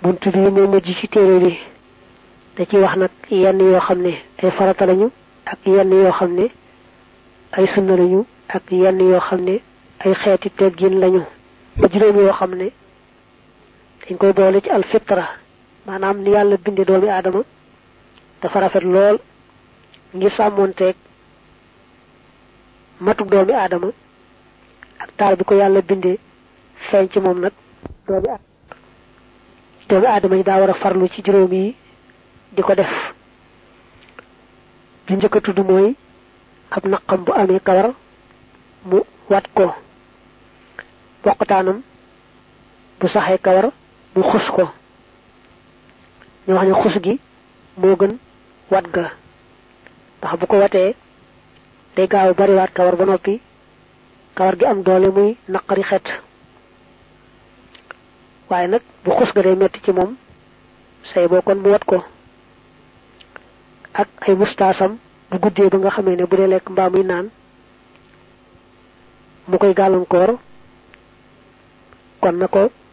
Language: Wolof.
bunt bi moo mujj ci téere bi da ci wax nag yenn yoo xam ne ay farata lañu ak yenn yoo xam ne ay sunna lañu ak yenn yoo xam ne ay xeeti teggin lañu ba juróom yoo xam ne dañ koy boole ci alfitra maanaam ni yàlla binde doomi aadama dafa rafet lool ngir sàmmoonteeg matuk doomi aadama ak taar bi ko yàlla bindee feeñ ci moom nag doomi doomi aadama yi daa war a farlu ci juróom yi di ko def bi njëkk a tudd mooy ab naqam bu amee kawar mu wat ko boqataanam bu saxee kawar mu xus ko ñu wax ne xus gi moo gën wat ga ndax bu ko watee day gaaw bariwaat kawar ba noppi kawar gi am doole muy naqari xet waaye nag bu xus ga day metti ci moom say boo kon mu wat ko ak ay mustaasam bu guddee ba nga xamee ne bu dee lekk mbaa muy naan mu koy gàllankoor kon na ko